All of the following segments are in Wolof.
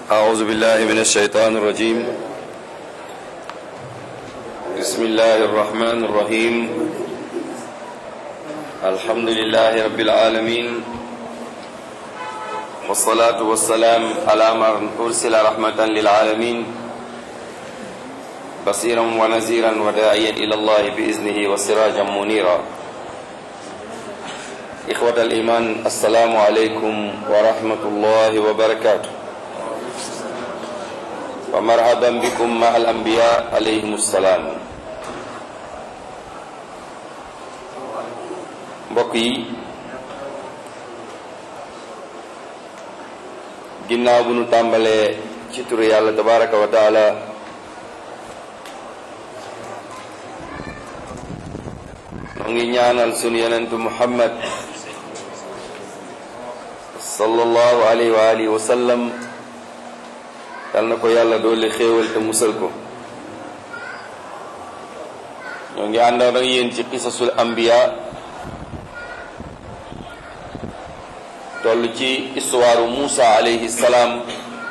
أعوذ بالله من الشيطان الرجيم بسم الله الرحمن الرحيم الحمد لله رب العالمين والصلاة والسلام على من أرسل رحمة للعالمين بصيرا ونذيرا وداعيا إلى الله بإذنه وسراجا منيرا إخوة الإيمان السلام عليكم ورحمة الله وبركاته ومرحبا بكم مع الأنبياء عليهم السلام mbokk yi ginnaaw bu nu tàmbalee ci turu yàlla tabaraka wa taala noo ngi ñaanal sunu yenentu muhammad sallallahu alayhi wa alihi wa sallam yal na ko yàlla doole xéewal te musal ko ñoo ngi àndoon ak yéen ci qisasul anbiya toll ci histoire Muusa alayhi salaam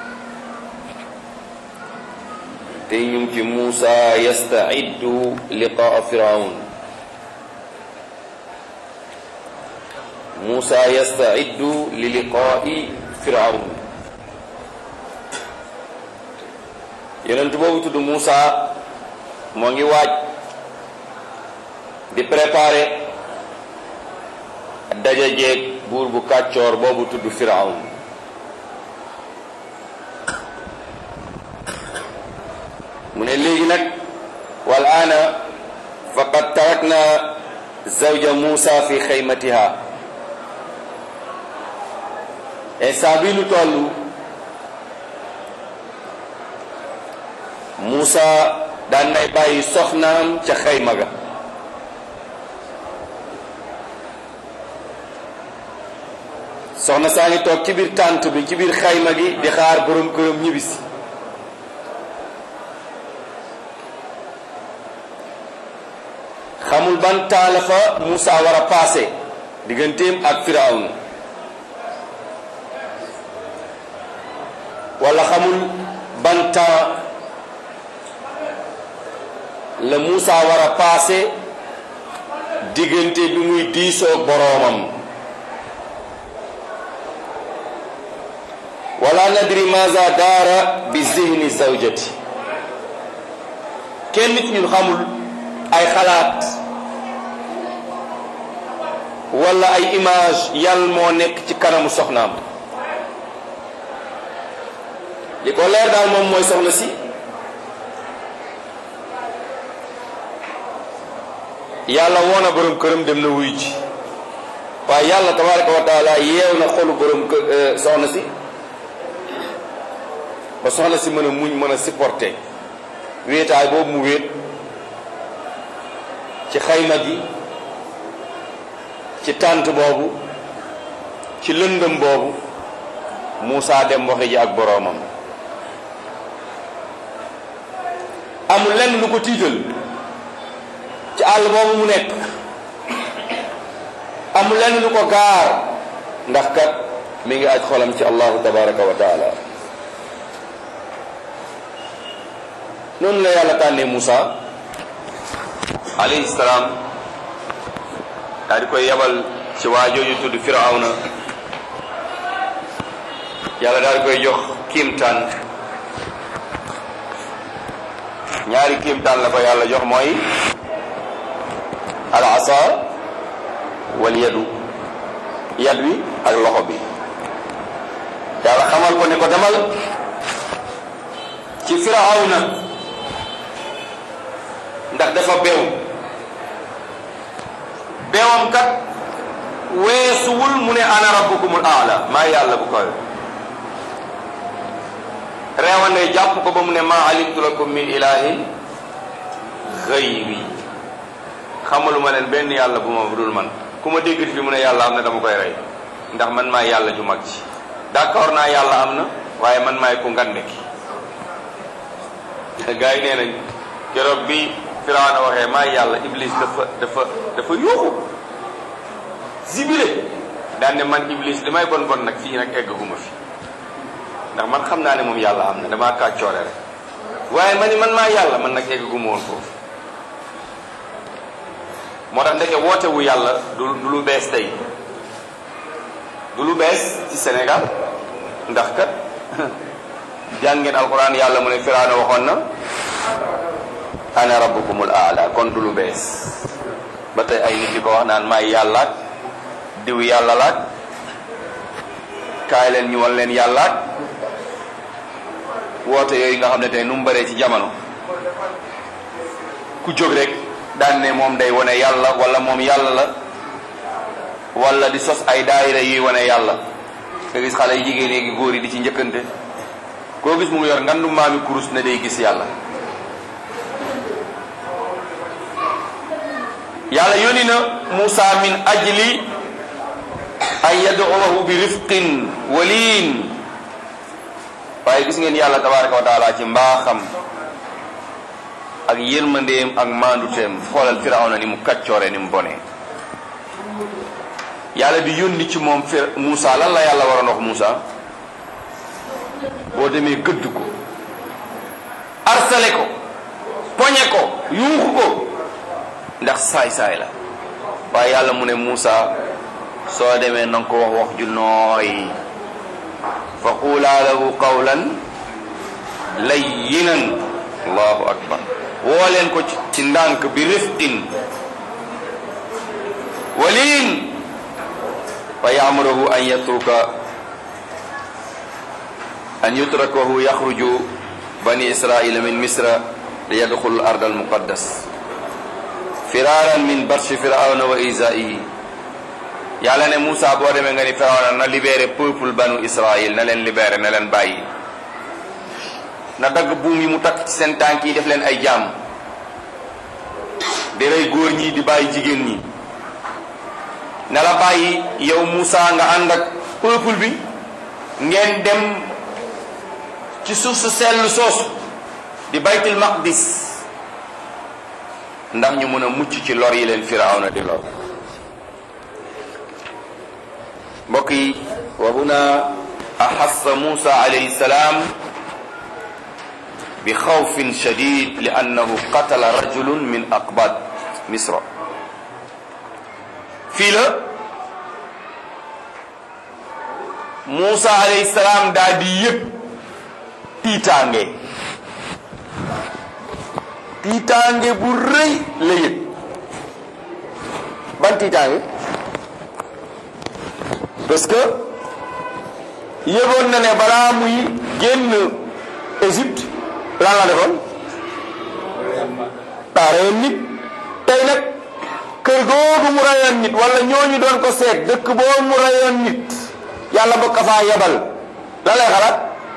te ñu ngi ci Muusa yastaiddu liqaa firawn Muusa yastaiddu li liqaa'i firawn yonent boobu tudd Muusa moo ngi waaj di préparer daja jeeg buur bu kàccoor boobu tudd firawn mu ne léegi nag wal aana faqad tarakna zawja Muusa fi xaymatiha instant bi lu toll Muusa daan nay bàyyi soxnaam ca xayma ga soxna saa ngi toog ci biir tànt bi ci biir xayma gi di xaar borom këram ñibbisi xamul ban temps la fa Moussa war a passé digganteem ak Firawn wala xamul ban temps la Moussa war a passé diggante bi muy diisoog boroomam wala nadri maza daara bi zihni zawjati kenn nit ñun xamul ay xalaat wala ay image yàlla moo nekk ci kanamu soxnaam li ko leer daal moom mooy soxna si yàlla woona borom këram dem na wuy ji waaye yàlla tabaraka wa taala yeew na xolu borom kë soxna si ba soxna si mën a muñ mën a supporter wéetaay boobu mu wéet ci xayma gi ci tànt boobu ci lëndëm boobu Moussa dem waxi ji ak boroomam amul lenn lu ko tiital ci àll boobu mu nekk amul lenn lu ko gaar ndax kat mi ngi aj xolam ci allahu tabaraka wa taala noonu la yàlla tànnee Moussa alayhi salaam daal di koy yebal ci waa jooju tudd Firawna yàlla daal di koy jox kiimtaan ñaari kiimtaan la ko yàlla jox mooy al asa wal yadu yad wi ak loxo bi yàlla xamal ko ne ko demal ci Firawna ndax dafa beew beewam kat weesuwul mu ne ana rabbukumul aala maa yàlla bu koy reewande jàpp ko ba mu ne maa alimtu lakum min ilahin xayri xamaluma leen benn yàlla bu ma dul man ku ma déggat fi mu ne yàlla am na dama koy rey ndax man maay yàlla ju mag ci d'accord naa yàlla am na waaye man maay ku ngande ki gars yi nee nañ keroog bi Firawna waxee maa yàlla Iblis dafa dafa dafa yuuxu zibile daan ne man Iblis li may bon bon nag fii nag eggaguma fi ndax man xam naa ne moom yàlla am na damaa kàccoore rek waaye ma ni man maa yàlla man nag eggaguma woon foofu moo tax ndeke woote wu yàlla du du lu bees tey du lu bees ci Sénégal ndax kat jàngeen alquran yàlla mu ne Firawna waxoon na ana rabbukumul aala kon du lu bees ba tey ay nit di ko wax naan maay yàllaat diw yàlla laat kaay leen ñu wan leen yàllaat woote yooyu nga xam ne tey nu mu bëree ci jamono ku jóg rek daan ne moom day wane yàlla wala moom yàlla la wala di sos ay daayira yuy wane yàlla nga gis xale yi jigéen yi góor yi di ci njëkkante koo gis mu ngi yor ngandu maami kurus ne day gis yàlla yàlla yónni na Moussa min ajli an yad'uwahu bi rifqin waliin waaye gis ngeen yàlla tabaraka wa taala ci mbaaxam ak yërmandeem ak maanduteem xoolal firawna ni mu kaccoore ni mu bonee yàlla di yónni ci moom fir Moussa lan la yàlla waroon wax Moussa boo demee gëdd ko arsale ko poñe ko yuuxu ko ndax saay-saay la waaye yàlla mu ne Moussa soo demee na nga ko wax wax ju nooy fa quulaa lahu qawlan layyinan allahu akbar woo leen ko ci ndànk bi rifqin waliin fa yaamurahu an yatruka an yutrakahu yaxruju bani israila min misra li yadxulu ard al muqaddas firaaran min barshi firawna wa isaihi yàlla ne Moussa boo demee nga ni firawna na libéré peuple banu israil na leen libéré na leen bàyyi na dagg buum yi mu takk ci seen tànk yi def leen ay jaam di rey góor ñi di bàyyi jigéen ñi na la bàyyi yow Moussa nga ànd ak peuple bi ngeen dem ci suuf su sell soosu di baytul maqdis ndax ñu mën a mucc ci lor yi leen firawna di lor mbokk yi wa huna axassa Moussa alayhi salaam bi xawfin shadid li annahu qatala rajulun min aqbad misra fii la Moussa alayhi salaam daal di yëg tiitaange tiitaange bu rëy la yëg ban tiitaange parce que yëgoon na ne balaa muy génn Égypte lan la defoon daa reyoon nit tey nag kër googu mu reyoon nit wala ñooñu doon ko seet dëkk boobu mu reyoon nit yàlla bokk faa yebal la lay xalaat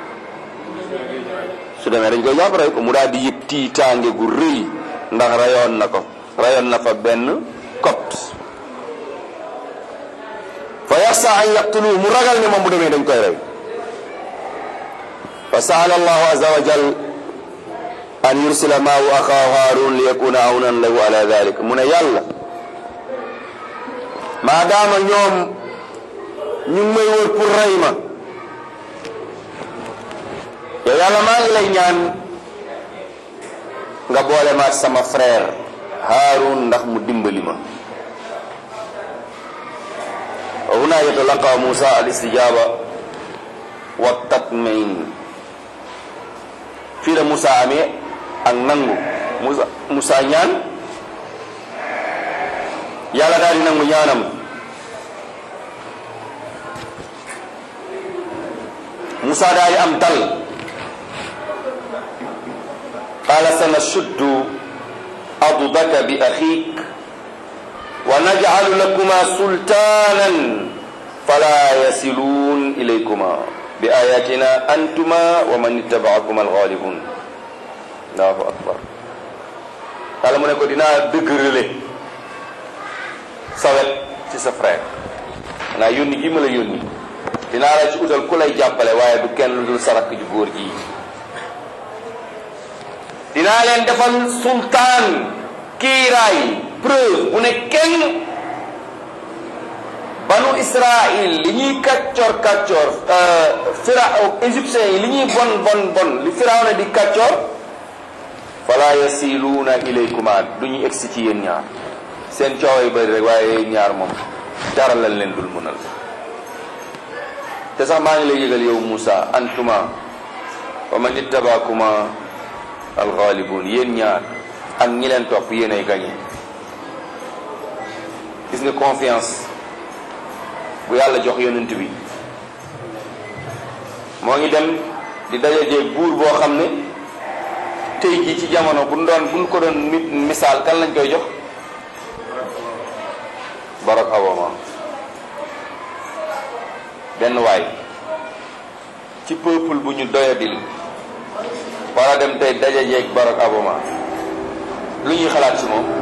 su demee dañ koy jàpp rey ko mu daal di yëg tiitaange gu rëy ndax rayoon na ko rayoon na fa benn copte fa yaxsa an yaqtuluhu mu ragal ne moom bu demee dañ koy rey fa saala allahu azza wa jal an yursila maahu axaahu haarun li yakuna awnan lahu ala dalik mu ne yàlla maadaama ñoom ñu ngi may wër pour rey ma yow yàlla maa ngi lay ñaan nga boole ma ak sama frère Haarun ndax mu dimbali ma wa huna yatalaqa Musa al istijaba wa tatmain fii la Musa amee ak nangu Musa Musa ñaan yàlla daal di nangu ñaanam Musa daal di am dal قال سنشد عضدك بأخيك ونجعل لكما سلطانا فلا يصلون إليكما بآياتنا أنتما ومن اتبعكما الغالبون الله أكبر قال mu ne ko dinaa dëgërale sawet ci sa frère naa yónni gi ma la yónni dinaa la ci utal ku lay jàppale waaye du kenn lu dul sarak ju góor ji dinaa leen defal sultaan kiiraay preuve bu ne kenn banu israil li ñuy kàccoor kàccoor fira égyptiens yi li ñuy bon bon bon li firawna di kàccoor fala yasiluuna ilaykuma du ñu egsi ci yéen ñaar seen coow yu bëri rek waaye ñaar moom dara lañ leen dul mënal te sax maa ngi lay yëgal yow Moussa antuma wa man ittabakuma alxaalibun yéen ñaar ak ñi leen topp yéen ay gañe gis nga confiance bu yàlla jox yonent bi moo ngi dem di dajajeeg buur boo xam ne tey jii ci jamono bu doon buñ ko doon misaal kan lañ koy jox Barack Obama benn waay ci peuple bu ñu doyadil war a dem tey dajajeeg Barack Obama lu ñuy xalaat ci moom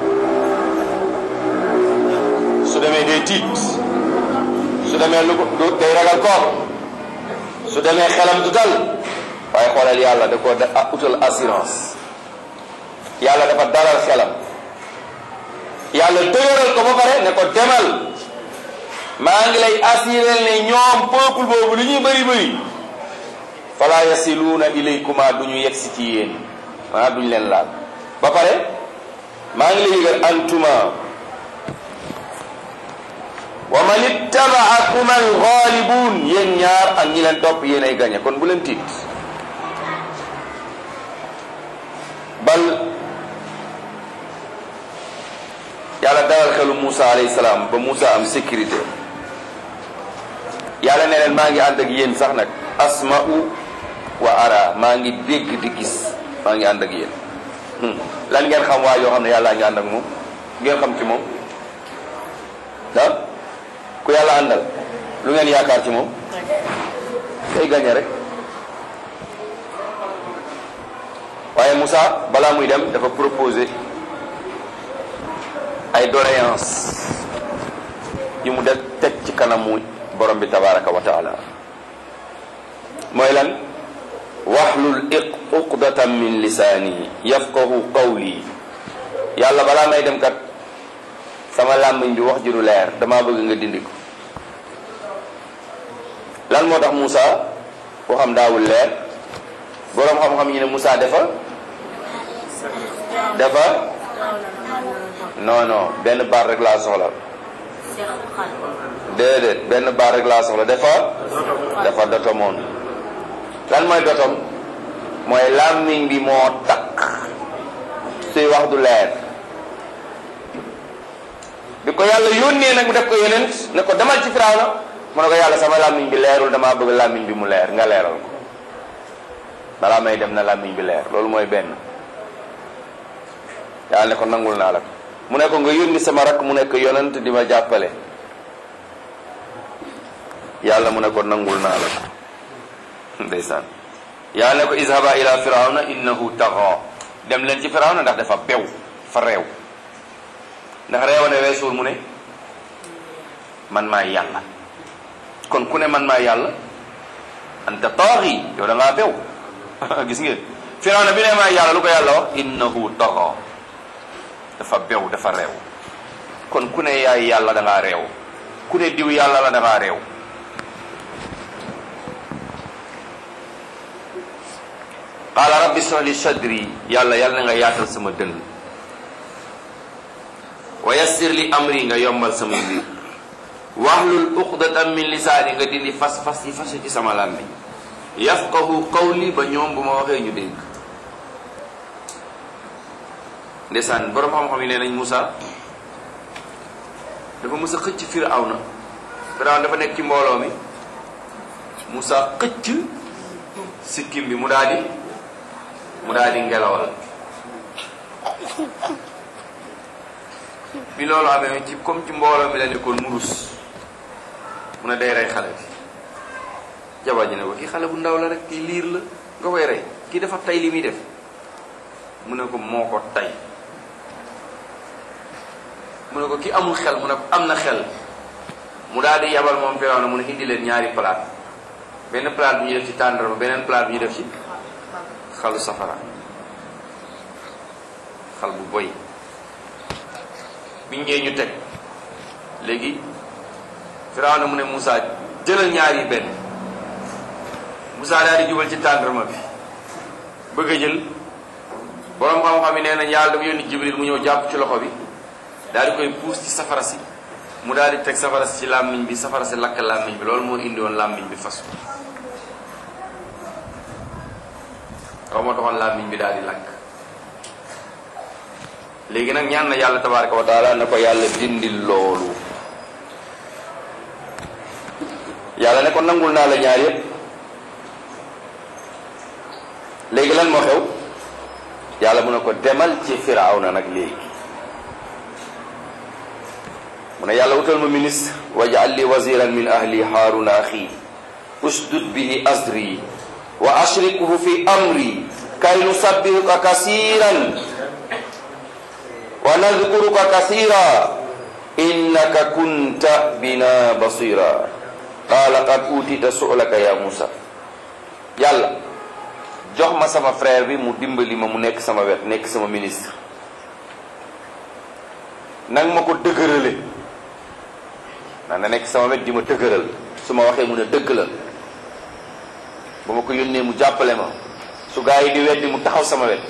su demee day tiit su demee lu ko day ragal koor su demee xelam du dal waaye xoolal yàlla da ko da utal assurance yàlla dafa dalal xelam yàlla dëgëral ko ba pare ne ko demal maa ngi lay assuré ne ñoom peuple boobu li ñuy bëri bëri fala yasiluuna ilaykuma du ñu yegsi ci yéen maanaam duñu leen laal ba pare maa ngi lay yëgal antuma wa man ittabaakum alxaalibun yéen ñaar ak ñi leen topp yéen ay gañe kon bu leen tiit bal yàlla dalal xelu Moussa alayhi salaam ba Moussa am sécurité yàlla ne leen maa ngi ànd ak yéen sax nag asma'u wa ara maa ngi dégg di gis maa ngi ànd ak yéen lan ngeen xam waa yoo xam ne yàlla ngi ànd ak moom ngeen xam ci moom ah ku yàlla àndal lu ngeen yaakaar ci moom day gañe rek waaye Moussa balaa muy dem dafa proposé ay doléance yu mu def teg ci kanamu borom bi tabaraka wa taala mooy lan waxlul uqdatan min lisaani yafqahu qawli yàlla balaa may dem kat sama làmmiñ bi wax ji du leer damaa bëgg nga dindi ko lan moo tax Moussa waxam daawul leer boroom xam-xam yi ne Moussa dafa dafa non non benn baat rek laa soxla déedéet benn baat rek laa soxla dafa dafa dotomoon lan mooy dotom mooy làmmiñ bi moo takk suy wax du leer bi ko yàlla yónnee nag mu def ko yonent ne ko demal ci Firawna mu ne ko yàlla sama làmmiñ bi leerul damaa bëgg làmmiñ bi mu leer nga leeral ko balaa may dem na làmmiñ bi leer loolu mooy benn yàlla ne ko nangul naa la ko mu ne ko nga yónni sama rakk mu nekk yonent di ma jàppale yàlla mu ne ko nangul naa la ko ndeysaan yàlla ne ko izhaba ila firawna innahu taxa dem leen ci firawna ndax dafa bew fa réew ndax réewane weesuul mu ne man maay yàlla kon ku ne man maay yàlla anta taaxi yow da ngaa bew gis ngeen firawna bi ne maay yàlla lu ko yàlla wax innahu taxa dafa bew dafa réew kon ku ne yaay yàlla da ngaa réew ku ne diw yàlla la da ngaa réew qaala rabbi ishrah li sadri yàlla yàlla na nga yaatal sama dënn wa yassir li amri nga yombal sama mbir wahlul uqdatan min lisaani nga dindi fas fas yi fas ci sama làmmiñ yafqahu qawli ba ñoom bu ma waxee ñu dégg ndeysaan borom xam-xam yi nee nañ Moussa dafa mës a xëcc Firawna Firawna dafa nekk ci mbooloo mi Moussa xëcc sikkim bi mu daal di mu daal di ngelawal bi loolu amee ci comme ci mbooloo mi la nekkoon mu rus mu ne day rey xale bi jabar ji ne ko kii xale bu ndaw la rek kii liir la nga koy rey kii dafa tay li muy def mu ne ko moo ko tay mu ne ko ki amul xel mu ne ko am na xel mu daal di yabal moom Firawna mu ne indi leen ñaari palaat benn palaat bi ñu def ci tàndarma beneen palaat bi ñu def ci xalu safara xal bu boy biñ ñëwee ñu teg léegi Firawna mu ne Moussa jëlal ñaar yi benn Moussa daal di jubal ci tàndarma bi bëgg a jël borom xam-xam yi nee nañ yàlla dafa yónni Jibril mu ñëw jàpp ci loxo bi daal di koy puus ci safara si mu daal di teg safara si ci làmmiñ bi safara si lakk làmmiñ bi loolu moo indi woon làmmiñ bi fasu xaw moo taxoon làmmiñ bi daal di lakk léegi nag ñaan na yàlla tabaraka wa taala na ko yàlla dindil loolu yàlla ne ko nangul naa la ñaar yépp léegi lan moo xew yàlla mu ne ko demal ci firawna nag léegi mu ne yàlla wutal ma ministre waj'al li waziran min ahli haaruna axi usdud bihi azri wa ashrikhu fi amri kay nusabbihuka kasiran wa nadkuruka kasira innaka kunta bina basira qaala qad utita su'laka ya musa yàlla jox ma sama frère bi mu dimbali ma mu nekk sama wet nekk sama ministre nag ma ko dëgërale na na nekk sama wet di ma dëgëral su ma waxee mu ne dëgg la ba ma ko yónnee mu jàppale ma su gaa yi di weddi mu taxaw sama wet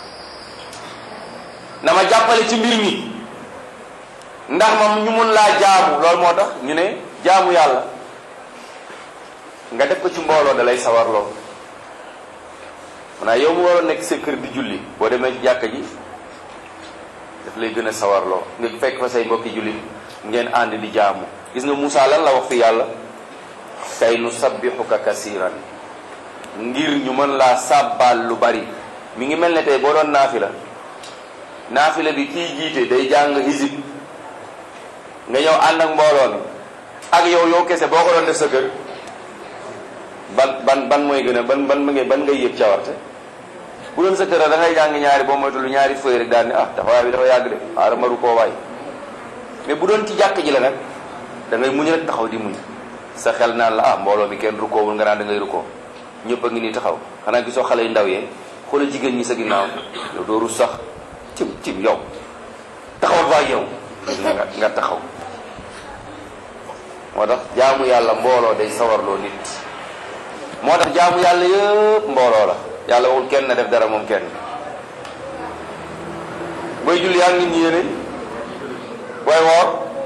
na ma jàppale ci mbir mi ndax ma ñu mun laa jaamu loolu moo tax ñu ne jaamu yàlla nga def ko ci mbooloo da lay sawarloo maanaam yow mu waroon nekk sa kër di julli boo demee ci jàkka ji daf lay gën a sawarloo nga fekk fa say mbokki julli ngeen ànd di jaamu gis nga Moussa lan la wax fi yàlla kay nu sabbixuka kasiran ngir ñu mën laa sàbbaal lu bari mi ngi mel ne tey boo doon naafila naafila bi kii jiite day jàng hizib nga ñëw ànd ak mbooloo mi ak yow yow kese boo ko doon def sa kër ban ban ban mooy gën a ban ban ban ban ngay yëg cawarte bu doon sa kër da ngay jàng ñaari boo moytu lu ñaari fëy rek daal ni ah taxawaay bi dafa yàgg de xaaral maru koo waay mais bu doon ci jàkk ji la nag da ngay muñ rek taxaw di muñ sa xel naan la ah mbooloo mi kenn rukoowul nga naan da ngay rukoo ñëpp a ngi nii taxaw xanaa gisoo xale yu ndaw yee xoolal jigéen ñi sa ginnaaw yow doo rus sax cim cim yow taxawal waa yow nga nga taxaw moo tax jaamu yàlla mbooloo day sawarloo nit moo tax jaamu yàlla yëpp mbooloo la yàlla waxul kenn na def dara moom kenn booy julli yaa ngi nit ñi yéene booy woor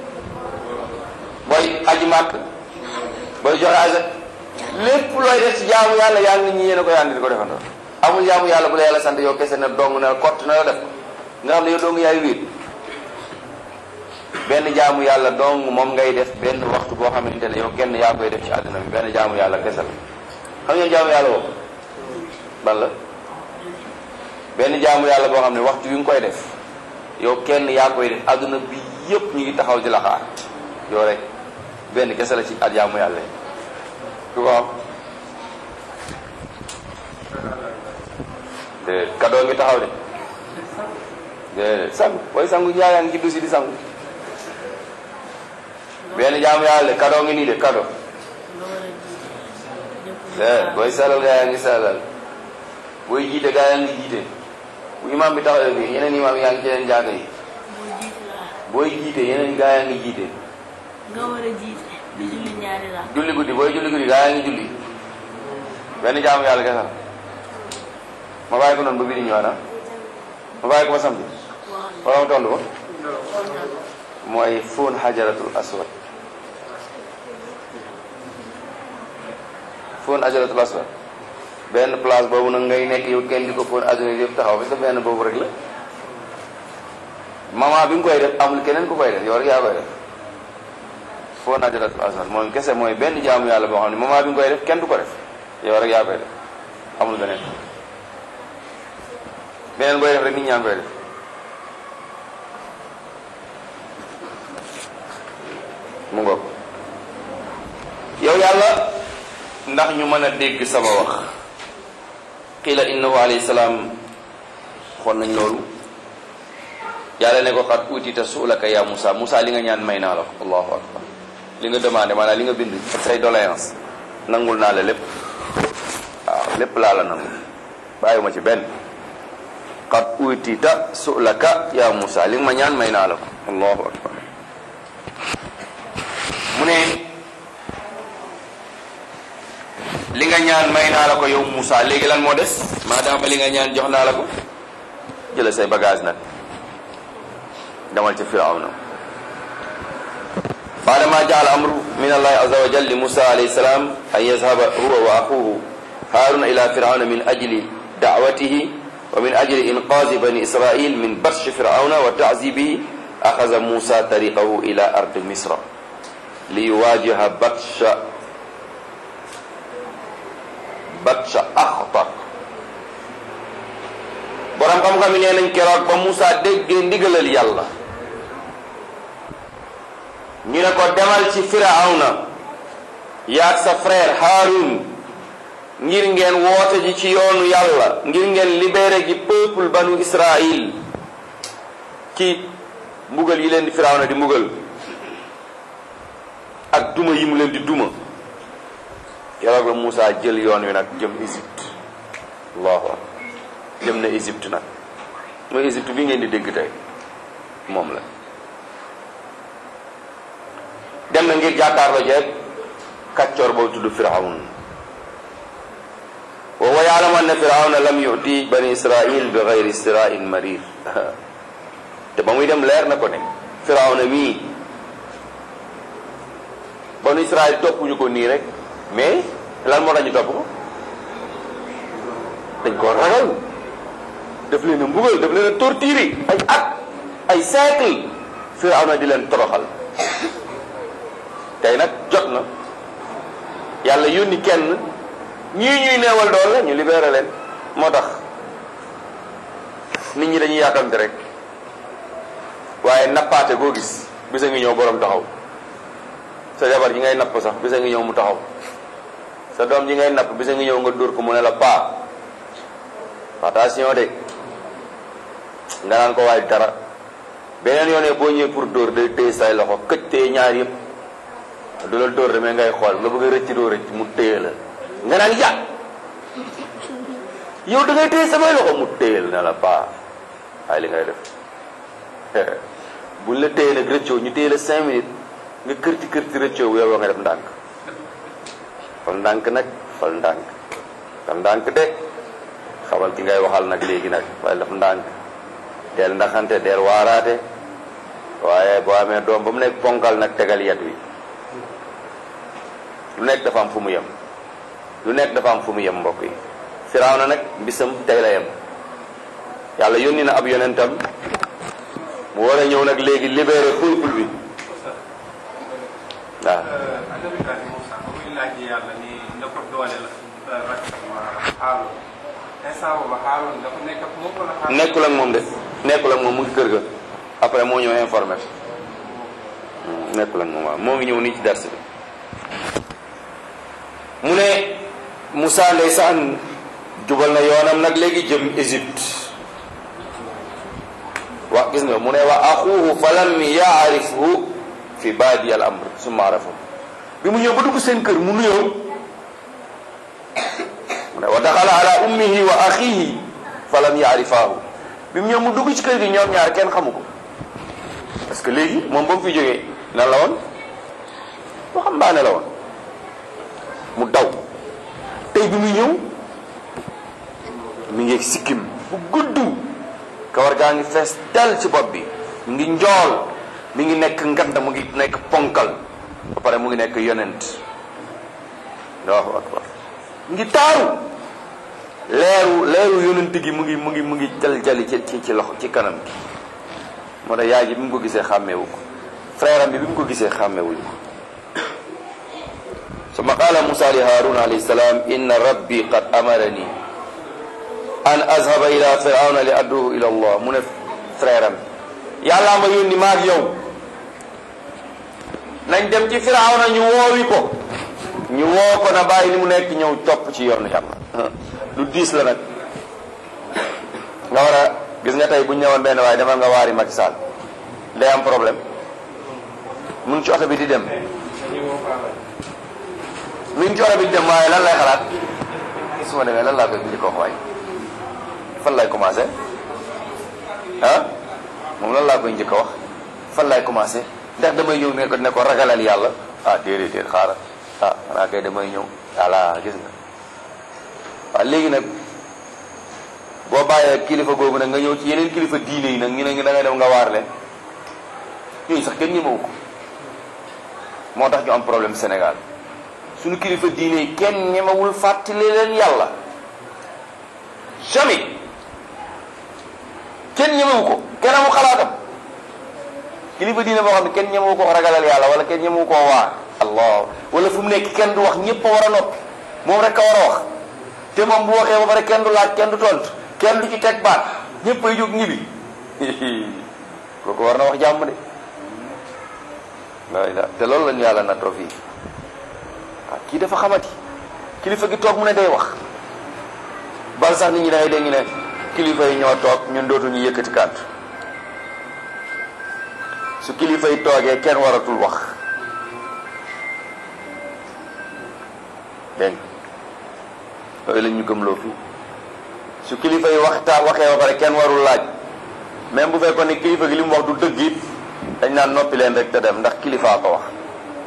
booy aji màkk booy joxe azak lépp looy def ci jaamu yàlla yaa ngi nit ñi yéene ko yaa ngi di ko defandoo amul jaamu yàlla bu la yàlla sant yow kese na dong na kott na la def nga xam ne yow dong yaay wéet benn jaamu yàlla dong moom ngay def benn waxtu boo xamante ne yow kenn yaa koy def ci àdduna bi benn jaamu yàlla kese la xam ngeen jaamu yàlla boobu ban la benn jaamu yàlla boo xam ne waxtu wi nga koy def yow kenn yaa koy def àdduna bi yépp ñu ngi taxaw di la xaar yow rek benn kese la ci at jaamu yàlla yi ku ko am de kadoo ngi taxaw de de sangu booy sangu ñaayaa ngi ci dusi di sangu benn jaamu yàlla de kadoo ngi nii de kado de booy salal gaa yaa ngi salal booy jiite gaa yaa ngi jiite bu imaam bi taxawee bi yeneen imaam yaa ngi ci leen jàng yi booy jiite yeneen gaa yaa ngi jiite nga war a jiite di julli ñaari la julli guddi booy julli guddi gaa yaa ngi julli benn jaamu yàlla kese la ma bàyyi ko noonu ba bii di ñëwaat ah ma bàyyi ko ba samedi wala ma tontu ko mooy fóon xajaratul aswad fóon xajaratul aswad benn place boobu nag ngay nekk yow kenn di ko fóon adduna yëpp taxaw parce que benn boobu rek la maman bi nga koy def amul keneen ku koy def yow rek yaa koy def fóon xajaratul aswad moom kese mooy benn jaamu yàlla boo xam ne maman bi nga koy def kenn du ko def yow rek yaa koy def amul beneen beneen booy def rek nit ñaa ngi koy def mu ngoog yow yàlla ndax ñu mën a dégg sama wax qiila innahu alayhi salaam xool nañ loolu yàlla ne ko xat utita suulaka ya Moussa Moussa li nga ñaan may naa la ko allahu akbar li nga demandé maanaam li nga bind ak say doléance nangul naa la lépp waaw lépp laa la nangul bàyyiwuma ci benn qad utita su'laka ya Musa li nga ma ñaan may naa la ko allahu akbar mu ne li nga ñaan may naa la ko yow Moussa léegi lan moo des maadaama li nga ñaan jox naa la ko jëla say bagage nag demal ca firawna baadama jaal amru min allahi aza wa jal li Moussa alayhi salaam an yazhaba huwa wa axuhu haaruna ila firawna min ajli da'watihi wa min ajli inqaazi bani israil min batshi firawna wa ta'zibihi axaza Moussa tariqahu ila ardi misra li yuwaajiha batsha batsha axtar borom xam-xam yi nee nañ keroog ba Moussa déggee ndigalal yàlla ñu ne ko demal ci firawna yaag sa frère Haarun ngir ngeen woote ji ci yoonu yàlla ngir ngeen libéré ji peuple banu Israil ci mbugal yi leen di firawna di mbugal ak duma yi mu leen di duma keroog la Moussa jël yoon wi nag jëm Égypte allahu akbar jëm na Égypte nag mooy Égypte bi ngeen di dégg tey moom la dem na ngir jàkkaarloo jeeg kàccoor boobu tudd Firawn wa huwa ya'lamu anna Firawna lam yu'ti bani Israil bi ghayri istira'in marir te ba muy dem leer na ko ne Firawna mii banu Israil toppuñu ko nii rek mais lan moo tax ñu topp ko dañ ko ragal daf leen a mbugal daf leen a torturer ay at ay siècle Firawna di leen toroxal tey nag jot na yàlla yónni kenn ñii ñuy neewal dool la ñu libéré leen moo tax nit ñi dañuy yàkkamte rek waaye nappaate goo gis bisa ngi ñëw borom taxaw sa jabar ji ngay napp sax bisa ngi ñëw mu taxaw sa doom ji ngay napp bisa ngi ñëw nga dóor ko mu ne la paa attention de nga naan ko waaye dara beneen yoonee boo ñëwee pour dóor day téye say loxo këj téye ñaar yëpp du la dóor demee ngay xool nga bëgg a rëcc doo rëcc mu téye la nga naan ja yow da ngay téye samay loxo mu téye la ne la paa waaye li ngay def buñ la téye nag rëccoo ñu téye la cinq minutes nga kërti kërti rëccoo bu yow nga def ndànk fal ndànk nag fal ndànk fal ndànk de xamal ki ngay waxal nag léegi nag waaye daf ndànk deel ndaxante deel waaraate waaye boo amee doom ba mu nekk ponkal nag tegal yet wi lu nekk dafa am fu mu yem lu nekk dafa am fu mu yem mbokk yi Firawna nag bisam tey la yem yàlla yónni na ab yonentam mu war a ñëw nag léegi libéré peuple bi waaw annabikat Moussa ba muy laaj yàlla ni na ko doole la rak Haaroun instant boobu Haaroun dafa nekk ak moom wala Haaroun nekkul ak moom de nekkul ak moom mu ngi kër ga après moo ñëw informé nekkul ak moom waaw moo ngi ñëw nii ci dars bi mu ne Moussa ndeysaan jubal na yoonam nag léegi jëm Égypte wax gis nga mu ne wa axuhu fa lam yaarifhu fi baadi al amr summa arafahu bi mu ñëw ba dugg seen kër mu nuyoo mu ne wa daxala ala ummihi wa axihi fa lam yaarifaahu bi mu ñëw mu dugg ci kër gi ñoom ñaar kenn xamu ko parce que léegi moom ba mu fi jógee nan la woon waxambaane la woon mu daw tey bi muy ñëw mi ngi sikkim bu gudd kawar gaa ngi fees dal ci bopp bi mi ngi njool mi ngi nekk ngand mu ngi nekk ponkal ba pare mu ngi nekk yonent allahu akbar mi ngi taaru leeru leeru yonent gi mu ngi mu ngi mu ngi jal jali ci ci ci loxo ci kanam gi moo tax yaay ji bi mu ko gisee xàmmeewu ko frère am bi bi mu ko gisee xàmmeewuñu ko summa qaala Musa li Haarun alayhi salaam inna rabbi qad amarani an azhaba ila firawna li adduhu ila allah mu ne frère am yàllaa ma yónni maag yow nañ dem ci firawna ñu woowi ko ñu woo ko na bàyyi li mu nekk ñëw topp ci yoonu yàlla lu diis la nag nga war a gis nga tey bu ñu ñëwoon benn waaye demal nga waari Macky Sall day am problème mu ngi ci oto bi di dem mi ngi ci oto bi di dem waaye lan lay xalaat su ma demee lan laa koy indi ko waay fan lay commencé ah moom lan laa koy njëkk a wax fan lay commencé ndax damay ñëw ne ko ne ko ragalal yàlla ah déedéet déet xaaral ah xanaa kay damay ñëw voilà gis nga waaw léegi nag boo bàyyee kilifa googu nag nga ñëw ci yeneen kilifa diine yi nag ñu ne da ngay dem nga waar leen ñooñu sax kenn ñemewu ko moo tax ñu am problème Sénégal suñu kilifa diine yi kenn ñemewul fàttali leen yàlla jamais kenn ñemewu ko kenn amu xalaatam kilifa diine boo xam ne kenn ñemewu ko ragalal yàlla wala kenn ñemewu koo waar allah wala fu mu nekk kenn du wax ñëpp a war a noppi moom rek a war a wax te moom bu waxee ba pare kenn du laaj kenn du tontu kenn du ci teg baat ñëpp ay jóg ñibi kooku war na wax jàmm de la te loolu lañu yàlla nattoo fii waaw kii dafa xamati kilifa gi toog mu ne day wax bal sax nit ñi dangay dégg ñu ne kilifa yi ñoo toog ñun dootuñu yëkkati kàddu su kilifa yi toogee kenn waratul wax dégg loolu lañ ñu gëmloo fii su kilifa yi waxtaa waxee ba pare kenn warul laaj même bu fekkoon ne kilifa gi li mu wax du dëgg it dañ naan noppi leen rek te dem ndax kilifaa ko wax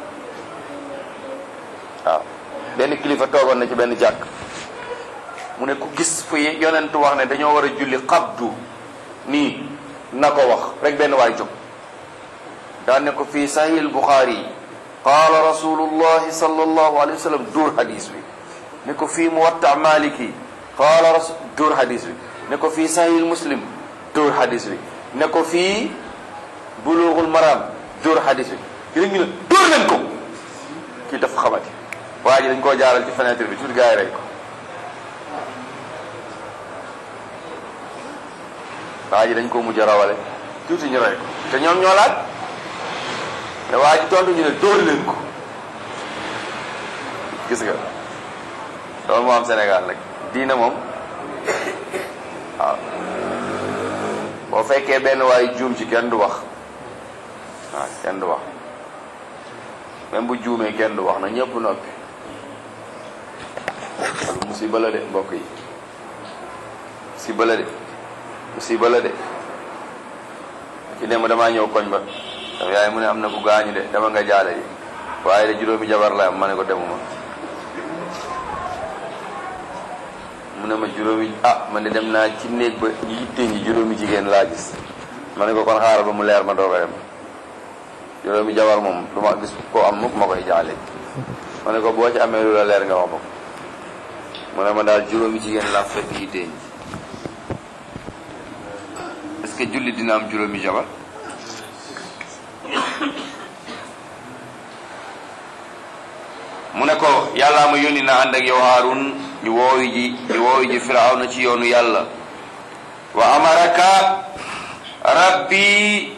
waaw benn kilifa toogoon na ci benn jàkk mu ne ku gis fu yonentu wax ne dañoo war a julli xabdu nii na ko wax rek benn waay jóg daan ne ko fii sahih Bukhari qaala rasulullahi sallallahu alayhi wa sallam duur hadis bi ne ko fii muwatta maliki qaala rasul duur hadis bi ne ko fii sahih muslim duur hadis bi ne ko fii bulughul maram duur hadis bi yéen ñu ne duur leen ko kii dafa xamati waa ji dañ koo jaaral ci fenêtre bi tuuti gars yi rey ko waa ji dañ koo mujj a rawale tuuti ñu rey ko te ñoom ñoo laaj te waa ji tontu ñu ne dóor leen ko gis nga loolu moo am Sénégal nag diina moom waaw boo fekkee benn waay juum ci kenn du wax waaw kenn du wax même bu juumee kenn du wax na ñëpp noppi loolu musiba la de mbokk yi musiba la de musiba la de ci dem damaa ñëw koñ ba daf yaay mu ne am na ku gaañu de dama nga jaale ji waaye de juróomi jabar la am ma ne ko demuma mu ne ma juróomi ah man de dem naa ci néeg ba yitte ñi juróomi jigéen laa gis ma ne ko kon xaaral ba mu leer ma doog a dem juróomi jabar moom du ma gis ko am mukk ma koy jaale ma ne ko boo ci amee lu la leer nga wax ma ko mu ne ma daal juróomi jigéen laa fekk yitte ñi est-ce que julli dina am juróomi jabar mu ne ko yàllaa ma yónni na ànd ak yow Haarun ñu woowi ji ñu woowi ji Firawna ci yoonu yàlla wa amaraka rabbi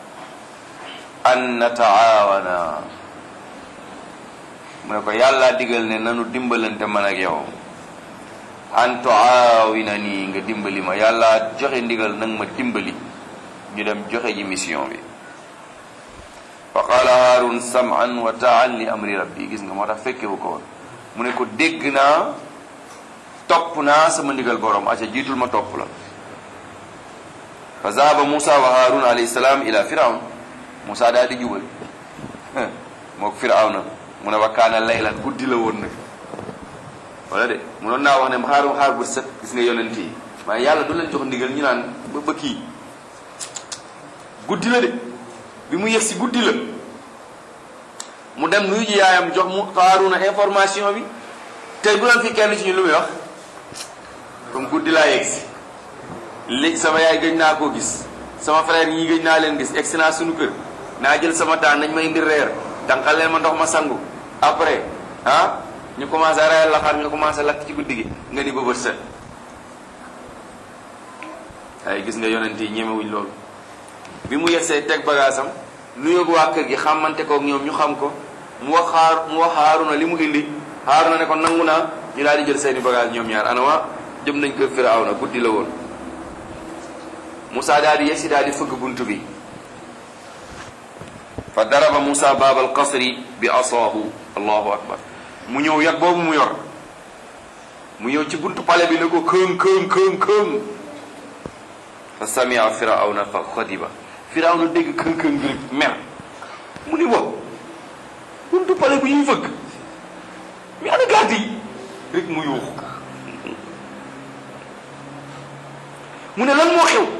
an nataawana mu ne ko yàlla digal ne nanu dimbalante man ak yow an tuaawina nii nga dimbali ma yàlla joxe ndigal nag ma dimbali ñu dem joxe ji mission bi fa qaala haarun saman wa taan li amri rabbi gis nga moo tax fekkewu ko woon mu ne ko dégg naa topp naa sama ndigal borom aca jiitul ma topp la fa zahaba Musa wa haarun alayhi salaam ila firawn Musa daal di jubal mook firawna mu ne wa kaana laylan guddi la woon nag wala de munoon naa wax ne xaaru xaar bu set gis nga yonent yi waaye yàlla du leen jox ndigal ñu naan ba ba kii guddi la de bi mu yegg si guddi la mu dem nuyu ji yaayam jox mu Haaruna information bi tey bu doon fi kenn ci ñu lu muy wax comme guddi laa yegg si léegi sama yaay gëj naa koo gis sama frère ñii gëj naa leen gis egg si naa suñu kër naa jël sama temps nañ ma indi reer tànqal leen ma ndox ma sangu après ah ñu commencé rayal la xar nga commencé lakk ci guddi gi nga ni ba bët set ay gis nga yonent yi ñemewuñ loolu bi mu yegsee teg bagaasam nuyoog waa kër gi xamante kook ñoom ñu xam ko mu wax xaar mu wax Haaruna li mu indi Haaruna ne ko nangu naa ñu daal di jël seeni bagage ñoom ñaar anama jëm nañ kër Firawna guddi la woon Moussa daal di yegsi daal di fëgg bunt bi fa daraba Moussa baabal qasri bi asaahu allahu akbar mu ñëw yat boobu mu yor mu ñëw ci buntu pale bi ne ko këng këng këng këng fa samia firawna fa xadiba firawna dégg këng këng bi rek mer mu ni wow buntu pale bu ñuy fëgg mi ana gàtt yi rek mu yuuxu mu ne lan moo xew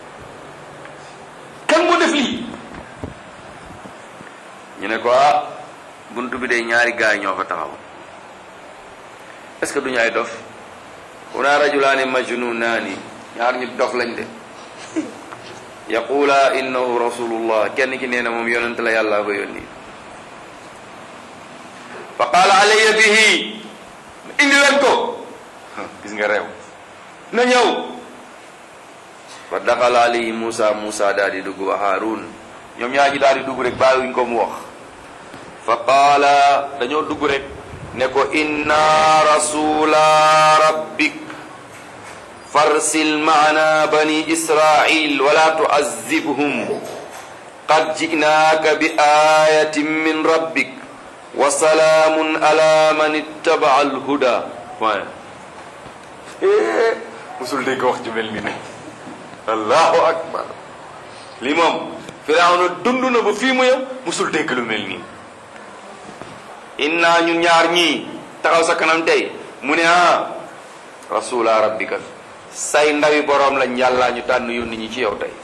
kan moo def lii ñu ne ko ah buntu bi de ñaari gaay ñoo fa taxaw est-ce que duñu ay dof huna rajulaani majnunaani ñaar ñu dof lañ de yaqula innahu rasulullah kenn ki nee na moom yonent la yàlla ko yónni fa qaala alayya bihi indi leen ko gis nga réew na ñëw fa daxala alayhi Musa Musa daal di dugg wa Haarun ñoom ñaar ñi daal di dugg rek bàyyiwuñ ko mu wax fa qaala dañoo dugg rek ne ko inna rasula rabbik farsil maana bani israil wala tuazibhum qad ji'naaka bi ayatin min rabbik wa salaamun ala man ittaba alhuda point musul dégg wax ju mel ni ne allahu akbar lii moom firawna dund na ba fii mu yem musul dégg lu mel nii inna ñun ñaar ñii taxaw sa kanam tey mu ne ah rasula rabbika say ndawi boroom lañ yàlla ñu tànn yónni ñi ci yow tey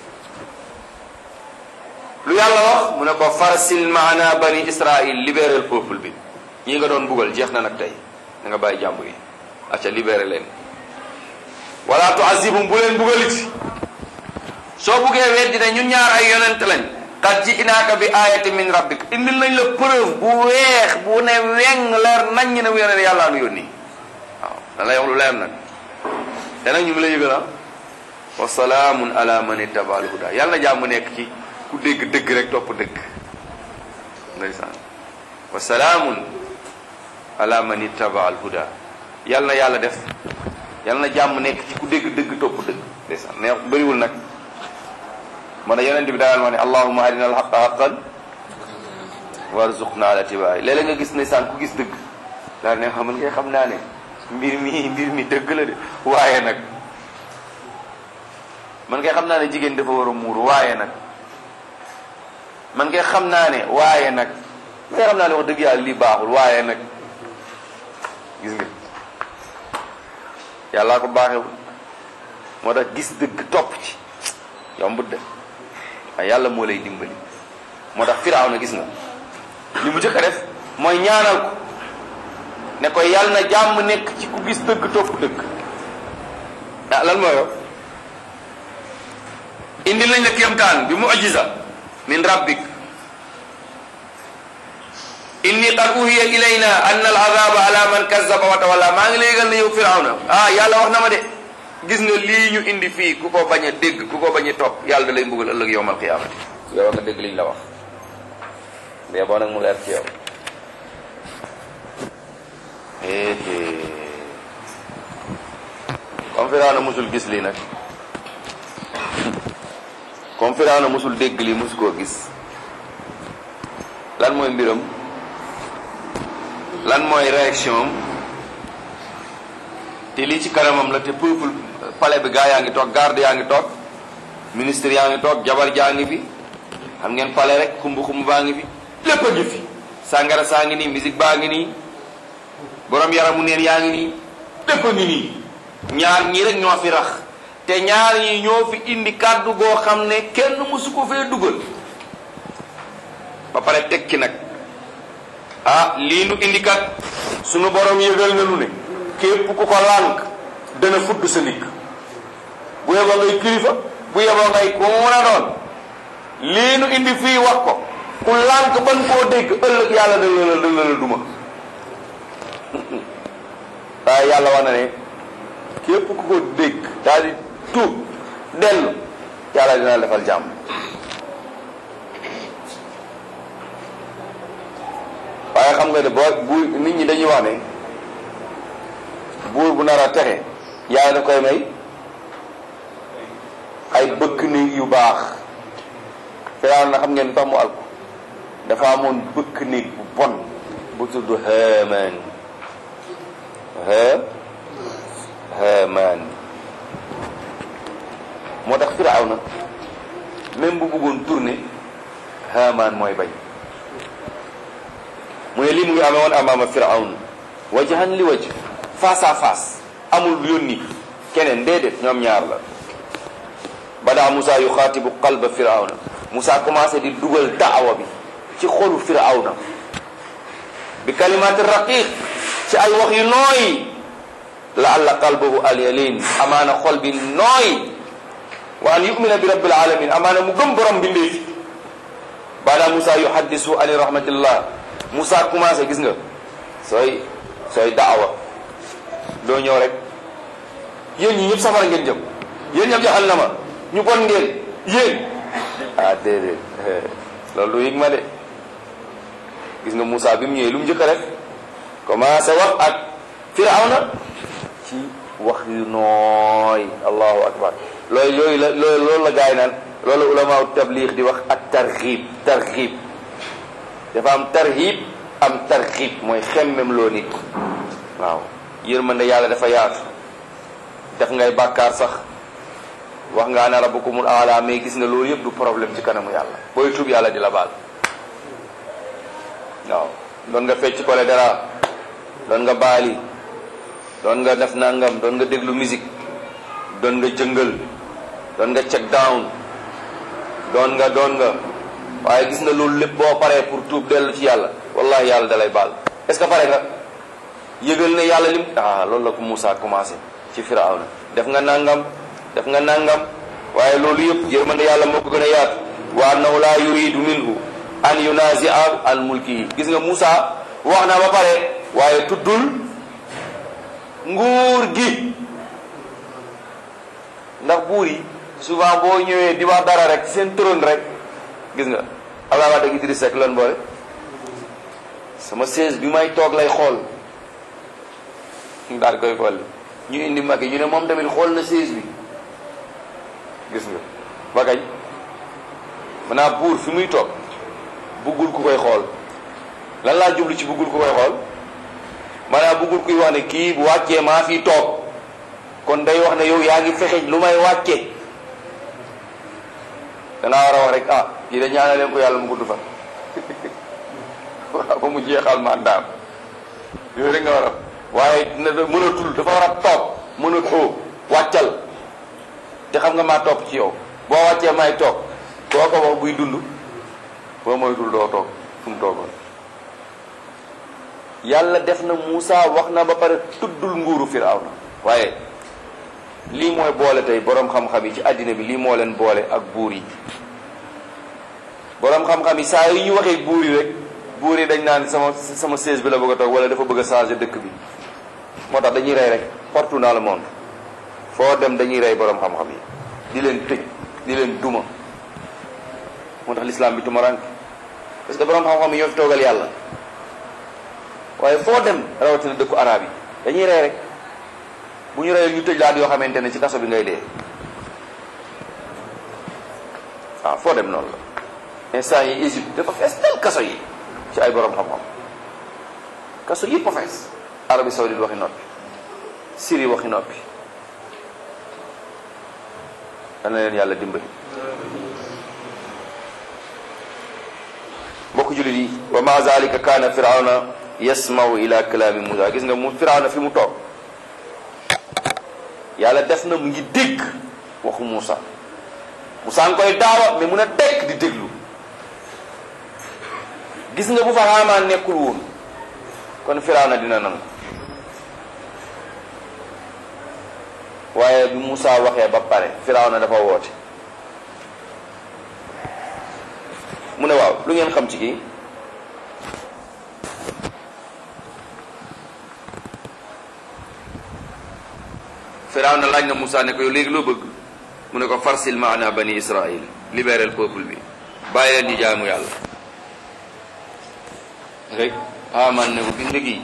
lu yàlla wax mu ne ko farsil maana bani israil libéré le peuple bi ñii nga doon bugal jeex na nag tey da nga bàyyi jàmbur yi acca libéré leen wala tuazibum bu leen bugalit soo buggee weddi ne ñun ñaar ay yonent lañ qad ji'naaka bi ayati min rabbik indil nañ la preuve bu weex bu ne weng leer nañ ne mu yonent yàlla nu yónni waaw da lay wax lu leer nag te nag ñu ngi lay yëgal wa salaamun ala man ittaba al huda yàlla na jàmm nekk ci ku dégg dëgg rek topp dëgg ndeysaan wa salaamun ala man ittaba al huda yàlla na yàlla def yàlla na jàmm nekk ci ku dégg dëgg topp dëgg ndeysaan neex bëriwul nag moo tax yonent bi daal wax ne allahumma hadina al haqa haqqan warzuqna ala tibaay léeg-léeg nga gis ndeysaan ku gis dëgg daal ne xam nga xam naa ne mbir mi mbir mi dëgg la de waaye nag man ngay xam naa ne jigéen dafa war a muuru waaye nag man ngay xam naa ne waaye nag man ngay xam naa ne wax dëgg yàlla lii baaxul waaye nag gis nga yàllaa ko baaxewul moo tax gis dëgg topp ci yombut de waaye yàlla moo lay dimbali moo tax firaaw na gis nga li mu jëkk a def mooy ñaanal ko ne ko yàlla na jàmm nekk ci ku gis dëgg topp dëgg ah lan mooy indi lañ la kéemtaan bi mu'jiza min rabbik inni qad uhiya ilayna anna al azaba ala man kazzaba wa tawalla maa ngi lay yëgal ne yow firawna ah yàlla wax na ma de gis nga lii ñu indi fii ku ko bañ a dégg ku ko bañ a topp yàlla da lay mbugal ëllëg yowmal qiyaamati yow nga dégg liñ la wax mais boo nag mu leer ci yow comme firawna musul gis lii nag comme firawna musul dégg lii musu koo gis lan mooy mbiram lan mooy réaction am te lii ci kanamam la te peuple palais bi gaa yaa ngi toog garde yaa ngi toog ministre yaa ngi toog jabar jaa ngi fi xam ngeen palais rek xumb xumb baa ngi fi lépp a ngi fi sàngara saa ngi nii musique baa ngi nii borom yaramu neen yaa ngi nii lépp a ngi nii ñaar ñii rek ñoo fi rax te ñaar ñi ñoo fi indi kàddu goo xam ne kenn mësu ko fee dugal ba pare tekki nag ah lii nu indi kat sunu borom yëgal na nu ne képp ku ko lànk dana fudd sa ndigg bu yeboo ngay kilifa bu yeboo ngay ku mun a doon lii nu indi fii wax ko ku lànk ban koo dégg ëllëg yàlla dana la dana la duma waaye yàlla wax na ne képp ku ko dégg daal di tuub dellu yàlla dina la defal jàmm waaye xam nga ne boo bu nit ñi dañuy wax ne buur bu nar a texe yàlla da koy may ay bëkk néeg yu baax firaaw na xam ngeen tax mu alko dafa amoon bëkk néeg bu bon bu tudd Haamaan ha Haamaan moo tax firaaw na même bu bëggoon tourner Haamaan mooy bañ mu ne lii mu ngi amee woon amaama firawn wajahan li waj face à face amul yónni keneen déedéet ñoom ñaar la bada Moussa yuxaatibu qalba firawna Moussa commencé di dugal daawa bi ci xolu firawna bi kalimaati raqiq ci ay wax yu nooy laalla qalbahu alyalin amaana xol bi nooy wa an yumina bi rabbil alamin amaana mu gëm borom bindee fi bada Moussa yuhaddisu ani rahmatillah Moussa commencé gis nga sooy sooy daawa doo ñëw rek yéen ñi ñëpp safara ngeen jëm yéen ñëpp jahannama ñu bon ngeen yéen ah déedéet loolu du yëg ma de gis nga Moussa bi mu ñëwee lu mu njëkk a def commencé wax ak Firawna ci wax yu nooy allahu akbar loolu yooyu la loolu loolu la gaay naan loolu ulama tabliix di wax ak tarxiib tarxiib dafa am tarxiib am tarxiib mooy xemmem loo nit waaw yërmande yàlla dafa yaatu def ngay bàkkaar sax wax nga ana rabbukumul aala mais gis nga loolu yëpp du problème ci kanamu yàlla booy tuub yàlla di la baal waaw doon nga fecc kole dara doon nga baali doon nga def nangam doon nga déglu musique doon nga jëngal doon nga check down doon nga doon nga waaye gis nga loolu lépp boo paree pour tuub dellu ci yàlla wallahi yàlla dalay baal est ce que pare nga yëgal ne yàlla lim ah loolu la ko Moussa commencé ci Firawna def nga nangam def nga nangam waaye loolu yëpp yërmande yàlla moo ko gën a yaatu wa annahu la yuridu minhu an yunazia an mulkihi gis nga Moussa wax na ba pare waaye tuddul nguur gi ndax buur yi souvent boo ñëwee di wax dara rek seen trône rek gis nga Abdoulaye Wade ak Idriss Seck lan boole sama siège bi may toog lay xool daal koy xool ñu indi Macky ñu ne moom tamit xool na siège bi gis nga ba kañ maanaam buur fi muy toog buggul ku koy xool lan laa jublu ci buggul ku koy xool maanaam buggul kuy wax ne kii bu wàccee maa fi toog kon day wax ne yow yaa ngi fexe lu may wàcce dangaa war a wax rek ah kii da ñaanal leen ko yàlla mu gudd fa waaw ba mu jeexal mandaam yooyu rek nga war a waaye mënatul dafa war a toog mënatoo wàccal te xam nga maa topp ci yow boo wàccee may toog koo ko wax buy dund boo moytul doo toog fu mu toogoon yàlla def na Moussa wax na ba pare tuddul nguuru Firawna waaye lii mooy boole tey boroom xam-xam yi ci àddina bi lii moo leen boole ak buur yi boroom xam-xam yi saa yu ñu waxee buur yi rek buur yi dañ naan sama sama siège bi la bëgg a toog wala dafa bëgg a changer dëkk bi moo tax dañuy rey rek partout dans le monde foo dem dañuy rey boroom xam-xam yi di leen tëj di leen duma moo tax l'islam bi tumarank parce que boroom xam-xam yi ñoo fi toogal yàlla waaye foo dem rawatina dëkku arab yi dañuy rey rek bu ñu reyee ñu tëj laat yoo xamante ne ci kaso bi ngay dee waaw foo dem noonu la instant yi Égypte dafa fees tel kaso yi ci ay boroom xam-xam kaso yëpp a fees Arabie Saoudite waxi noppi Syrie waxi noppi dana leen yàlla dimbali mbokk jullit yi wa ma zalika kaana firawna yasmau ila kalaami Musa gis nga mu firawna fi mu toog yàlla def na mu ngi dégg waxu Moussa Moussa nga koy daawa mais mun a tekk di déglu gis nga bu fa Haamaan nekkul woon kon Firawna dina nangu waaye bi Moussa waxee ba pare Firawna dafa woote mu ne waaw lu ngeen xam ci kii Firawna laaj na Moussa ne ko yow léegi loo bëgg mu ne ko farsil maana bani Israil libérer le peuple bi bàyyi leen ñu jaamu yàlla rek Haamaan ne ko gis nga kii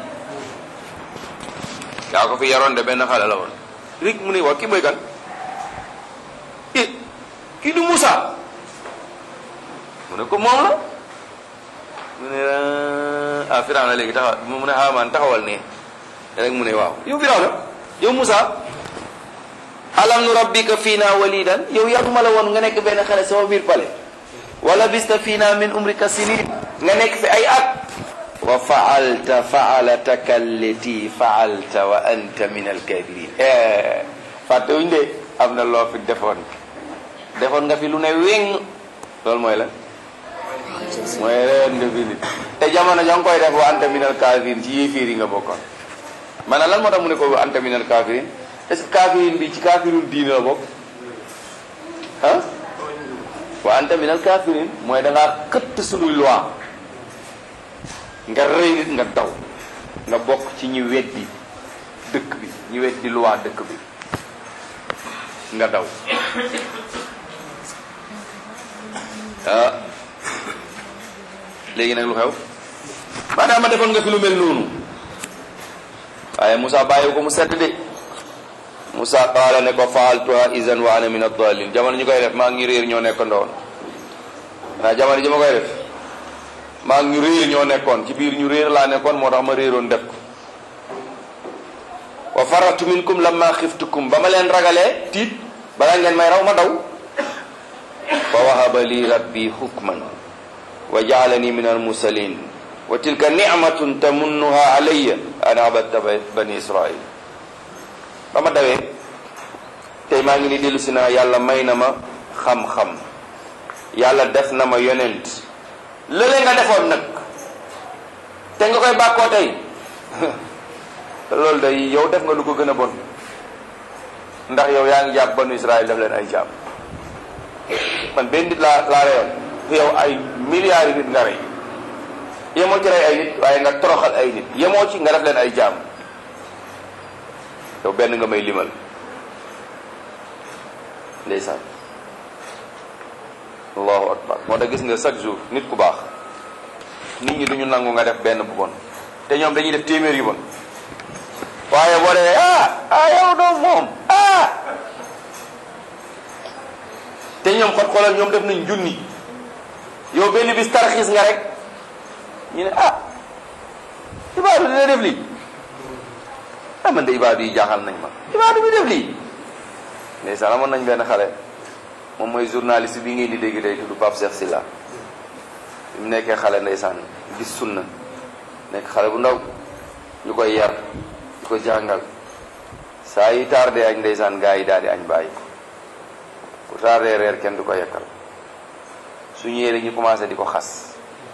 yaa ko fi yaroon de benn xale la woon rek mu ne waa kii mooy kan eh kii du Moussa mu ne ko moom la mu ne ah Firawna léegi taxawal mu ne Haamaan taxawal ne rek mu ne waaw yow Firawna yow Moussa alam nu rabbika fiina walidan yow yàgguma la woon nga nekk benn xale sama biir pale wala bista fiina min umrika sinin nga nekk fi ay at wa faalta faalataka allati faalta wa anta min alkabirin fàttewuñ de am na loo fi defoon defoon nga fi lu ne wéng loolu mooy la mooy reyoon nga fi nit te jamono ja nga koy def wa anta minal kaafiriin ci yéefiir yi nga bokkoon maanaam lan moo tax mu ne ko wa anta minal kaafiriin est-ce que kaafiriin bi ci kaafirul diine la bokk ah wa anta minal kaafiriin mooy da ngaa këtt suñuy loi nga rëy nit nga daw nga bokk ci ñi weddi dëkk bi ñi weddi loi dëkk bi nga daw ah léegi nag lu xew maanaam ma defoon nga fi lu mel noonu waaye Moussa bàyyi ko mu sedd de Moussa qaala ne ko faaltuha izan wa ana min ad-dallin jamono ñu koy def maa ngi ñu réer ñoo nekk ndoon waaye jamono ji ma koy def maa ngi ñu réer ñoo nekkoon ci biir ñu réer laa nekkoon moo tax ma réeroon def ko wa faratu minkum lamma xiftukum ba ma leen ragalee tiit balaa ngeen may raw ma daw fa wahaba li rabbi hukman wa jaalani min almursalin wa tilka nicmatun tamunnuha alayya an abadta bani israil ba ma dawee tey maa ngi ni dellu si naa yàlla may na ma xam-xam yàlla def na ma yonent lële nga defoon nag te nga koy bàkkoo tey loolu day yow def nga lu ko gën a bon ndax yow yaa ngi jàpp banu Israël def leen ay jàmm man benn nit laa laa reyoon yow ay milliards nit nga rey yemoo ci rey ay nit waaye nga toroxal ay nit yemoo ci nga def leen ay jàmm yow benn nga may limal ndeysaan allahu akbar moo tax gis nga chaque jour nit ku baax nit ñi duñu nangu nga def benn bu bon te ñoom dañuy def téeméer yu bon waaye boo dee ah ah yow doom moom ah te ñoom xot xoolal ñoom def nañ junni yow benn bis tarxiis nga rek ñu ne ah ibaadu dina def lii ah man de ibaadu yi jaaxal nañ ma ibaadu bi def lii ndeysaan amoon nañ benn xale moom mooy journaliste bi ngeen di dégg tey tudd Pape Cheikh Silla bi mu nekkee xale ndeysaan gis sunna nekk xale bu ndaw ñu koy yar di ko jàngal saa yi tardé añ ndeysaan gaa yi daal di añ bàyyi ko bu tardé reer kenn du ko yekkal su ñëwee rek ñu commencé di ko xas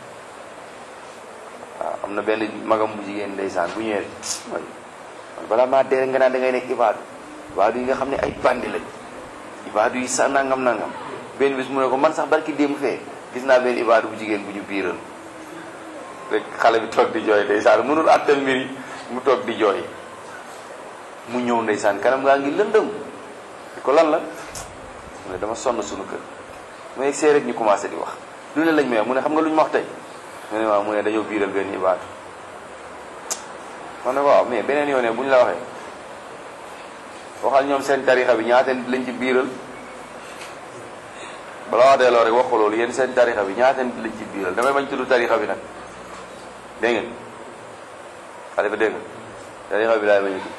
waaw am na benn magam bu jigéen ndeysaan bu ñëwee mooy man balaa maa dee nga naan da ngay nekk ibaadu ibaadu yi nga xam ne ay bandi lañ ibaadu yi sa nangam nangam benn bis mu ne ko man sax barki démb fee gis naa benn ibaadu bu jigéen bu ñu biiral rek xale bi toog di jooy ndeysaan mënul àttal mbir yi mu toog di jooy mu ñëw ndeysaan kanam ngaa ngi lëndëm di ko lan la mu ne dama sonn suñu kër mu egg see rek ñu commencé di wax lu ne lañ may wax mu ne xam nga lu ñu ma wax tey mu ne waaw mu ne dañoo biiral benn ibaadu ma ne waaw mais beneen yoon bu ñu la waxee waxal ñoom seen tarixa bi ñaata nit lañ ci biiral bala wax delloo rek wax ko loolu yéen seen tarixa bi ñaata nit lañ ci biiral damay bañ tudd tarixa bi nag dégg ngeen xale bi dégg nga tarixa bi laay bañ a tudd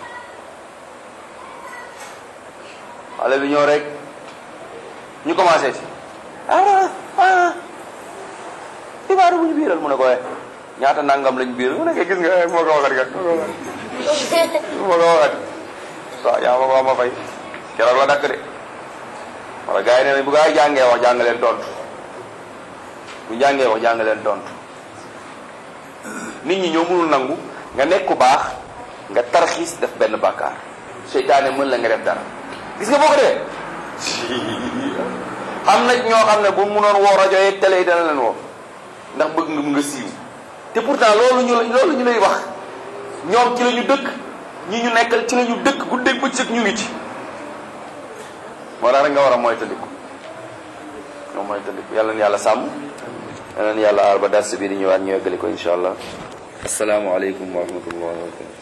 xale bi ñëw rek ñu commencé ci ah ah ibaaru bu ñu biiral mu ne ko ñaata nangam lañ biiral mu ne ko gis nga moo ko waxat kat moo ko waxat waaw yaa ma ko ma fay keroog la dakk de wala gars yi nee nañ bu gaa yi jàngee wax jàng leen tontu bu jàngee wax jàng leen tontu nit ñi ñoo mënul nangu nga nekk ku baax nga tarxiis def benn bàkkaar seytaane mën la nga def dara gis nga boo ko defee am na ñoo xam ne bu munoon woo rajo yeeg télé yi dana leen woo ndax bëgg nga mu nga siiw te pourtant loolu ñu loolu ñu lay wax ñoom ci la ñu dëkk ñi ñu nekkal ci la ñu dëkk guddeeg bëccëg ñu ngi ci moo tax rek nga war a moytandiku nga moytandiku yàlla na yàlla sàmm yàlla na yàlla aar ba dars bi di ñëwaat ñu yeggali ko incha allah asalaamaaleykum wa rahmatullahi wa barakatu